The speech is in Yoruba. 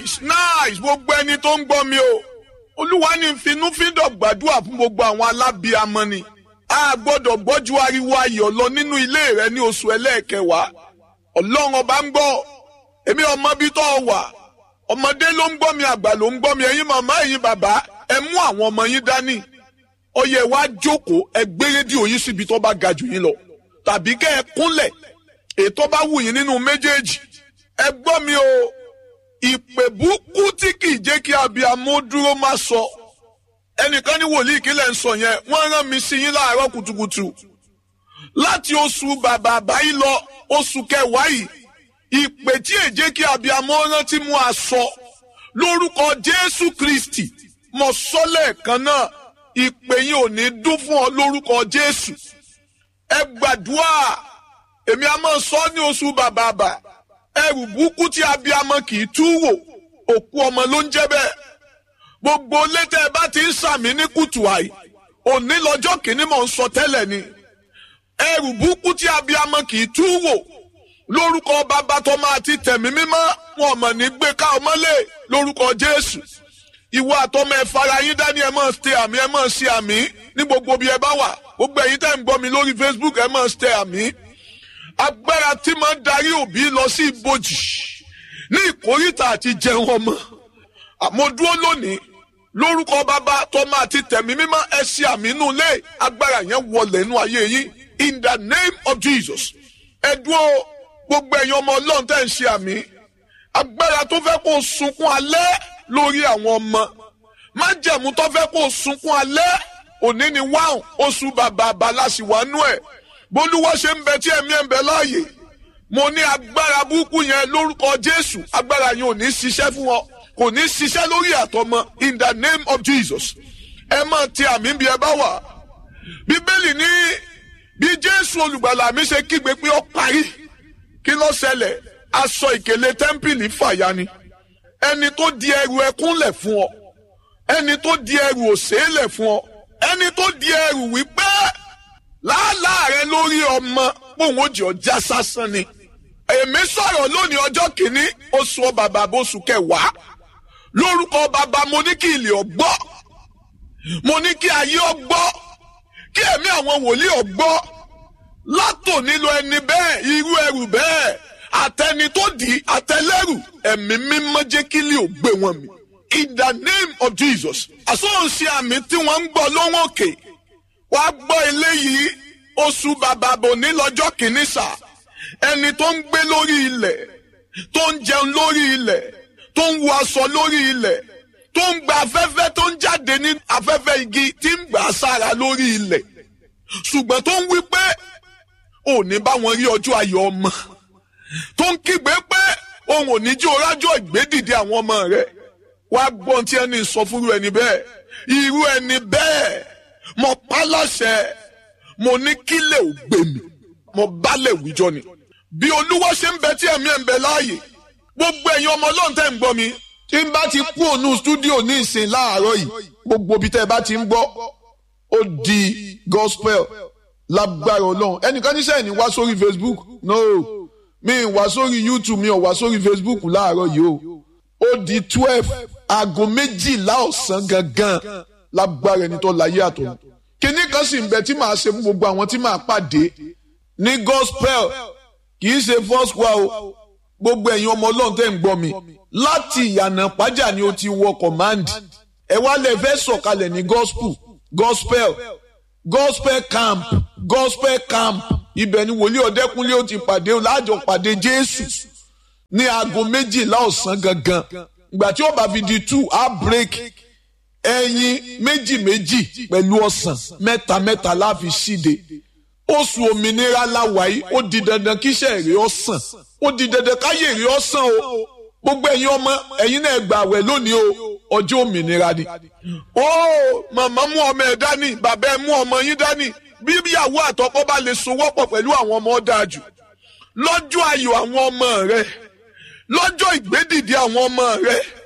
nice nice gbogbo ẹni tó ń gbọ́ mi o olúwa ní finúfíndọ̀ gbàdúrà fún gbogbo àwọn alábíamọ ni a gbọ́dọ̀ gbọ́jú ariwo ayọ̀ lọ nínú ilé rẹ ní oṣù ẹlẹ́ẹ̀kẹwàá ọlọ́run ọba ń gbọ́ èmi ọmọ bí tó wà ọmọdé ló ń gbọ́ mi àgbà ló ń gbọ́ mi ẹ̀yin màmá ẹ̀yin bàbá ẹ mú àwọn ọmọ yín dání ọyẹ wa jókòó ẹ gbé rédíò yín síbi tó bá ga jù yín lọ tàbí kẹ́ ẹ kúnlẹ̀ ètò bá wù yín nínú méjèèjì ẹ gbọ́ mi o ìpè búkú tí kì í jẹ́ kí abiyamọ dúró má sọ ẹnìkan ní wòlíì kílẹ̀ ń sọ yẹn wọ́n rán mi sí yín láàárọ̀ kùtùkùtù láti oṣù bàbà àbáyé lọ oṣù kẹwàá yìí ìpè tí èjé kí abiyamọ rántí mú aṣọ lórúkọ Jésù Kristi mo sọ lẹ́ẹ̀kan náà ìpè yìí ò ní dún fún ọ lórúkọ Jésù ẹ gbàdúrà èmi a máa sọ ní oṣù bàbà àbà ẹrù búkú tí abiyamọ kì í tú wò òkú ọmọ ló ń jẹ́ bẹ́ẹ̀ gbogbo létẹ bá ti ń sàmì ní kùtù àì òní lọ́jọ́ kìíní mò ń sọ tẹ́lẹ̀ ni ẹrù búkú tí abiyamọ kì í tú wò lórúkọ bàbá tó máa ti tẹ̀mí mímọ́ wọn mọ̀ ní gbé ká ọmọlé lórúkọ Jésù ìwọ àtọmọ ẹ fara yín dání ẹ máa ṣe àmì ẹ máa ṣe àmì ní gbogbo bí ẹ bá wà gbogbo ẹ̀yin tẹ́ ń gbọ́ mi lórí Facebook ẹ máa ṣe àmì agbára tí máa ń darí òbí lọ sí ibojì ní ìkórìtà àti jẹun ọmọ àmọ́ dúró lónìí lórúkọ bàbá tọmọ àti tẹ̀mí mímọ́ ẹ ṣe àmì inú ilé agbára yẹn wọlé inú ayé yín in the name of Jesus ẹ dúró gbogbo ẹ̀yin ọmọ ọlọ́run tẹ́ ń ṣe àmì agbára tó fẹ́ kó sunkún alẹ́ lórí àwọn ọmọ májẹ̀mú tó fẹ́ kó sunkún alẹ́ òní ni wáhùn oṣù bàbá abalásìwánú ẹ̀ bólúwọ́ ṣe ń bẹ tí ẹ̀mí ẹ̀ ń bẹ láàyè mo ní agbára burúkú yẹn lórúkọ Jésù agbára yẹn ò ní ṣiṣẹ́ fún ọ kò ní ṣiṣẹ́ lórí àtọmọ in the name of Jesus ẹ máa ti àmì bí ẹ bá wà bíbélì ní bí Jésù olùgbàlà mi ṣe kígbe pé ó parí kí ló ṣẹlẹ̀ aṣọ ìkèlè tẹ́ḿpìlì fàya ni ẹni tó di ẹrù ẹkún lẹ̀ fún ọ ẹni tó di ẹrù òṣè lẹ̀ fún ọ ẹni tó di ẹrù wípé làálàá rẹ lórí ọmọ pòun ó jẹ ọjà sásán ni èmi sọ̀rọ̀ lónìí ọjọ́ kìíní oṣù bàbá oṣù kẹwàá lórúkọ bàbá mo ní kí ilé ọgbọ́ mo ní kí ayé ọgbọ́ kí ẹ̀mí àwọn wòlíì ọgbọ́ látò nílò ẹni bẹ́ẹ̀ irú ẹrù bẹ́ẹ̀ àtẹni tó di àtẹlẹ́rù ẹ̀mí mímọ́ jẹ́ kí ilé ò gbé wọn mi in the name of Jesus àsọ̀nsì àmì tí wọ́n ń gbọ́ lóhùn òkè wàá gbọ́ eléyìí oṣù bàbá bò ní lọ́jọ́ kìíní sáà ẹni tó ń gbé lórí ilẹ̀ tó ń jẹun lórí ilẹ̀ tó ń wọ aṣọ lórí ilẹ̀ tó ń gba afẹ́fẹ́ tó ń jáde ní afẹ́fẹ́ igi tí ń gbà sára lórí ilẹ̀ ṣùgbọ́n tó ń wí pé ò ní bá wọn rí ọjọ́ ayọ̀ ọmọ tó ń kígbe pé òun ò ní jí orájọ́ ìgbédìde àwọn ọmọ rẹ̀ wá gbọ́n tí ẹni sọ fúru ẹni bẹ́ẹ̀ irú ẹni bẹ́ẹ̀ mo pa láṣẹ mo ní kílẹ̀ ò gbé mi mo bálẹ̀ wíjọ ni bí olúwa ṣe ń bẹ tí ẹ̀mí ẹ̀ ń bẹ láàyè gbogbo ẹ̀yin ọmọ ọlọ́run tẹ́ ń gbọ́ mi tí n bá ti kú ònú stúdíò ní ìsìn láàárọ̀ yìí gbogbo ibi tẹ́ ẹ bá ti ń gbọ́ ó di gospel lágbára ọlọ́run ẹnìkan níṣẹ́ ní wá sórí facebook no mi ì wá sórí youtube mi ò wá sórí facebook láàárọ̀ yìí o ó di twelve aago méjìlá ọ̀sán gangan lágbára ẹni tó láyé àtọ̀ kíní kan sì ń bẹ tí màá ṣe fún gbogbo àwọn tí màá pàdé ní gospel kì í ṣe first wa o gbogbo ẹ̀yin ọmọ ọlọ́run tẹ́ ń gbọ́ mi láti ìyànà pàjá ni o ti wọ command ẹ wá lè fẹ́ sọ̀kalẹ̀ ní gospel gospel gospel camp gospel camp ibẹ̀ ni wòlíì ọ̀dẹ́kúnlé ó ti pàdé o láàjọ pàdé jésù ní aago méjìlá ọ̀sán gangan ìgbà tí ó bá fi di two á break ẹyin méjì méjì pẹ̀lú ọ̀sán mẹ́ta mẹ́ta láfi ṣíde oṣù òmìnira láwàyí ó di dandan kíṣẹ́ èrè ọ̀sán ó di dandan káyé èrè ọ̀sán o gbogbo ẹ̀yin ọmọ ẹ̀yin náà gbà wẹ̀ lónìí o ọjọ́ òmìnira ni. ó màmá mú ọmọ ẹ̀ dání bàbá ẹ̀ mú ọmọ yín dání bí ìyàwó àtọkọ bá lè sowọ́pọ̀ pẹ̀lú àwọn ọmọ dáa jù lọ́jọ́ ayọ̀ àwọn ọmọ rẹ lọ́jọ́ ìgbédìde àwọn ọmọ rẹ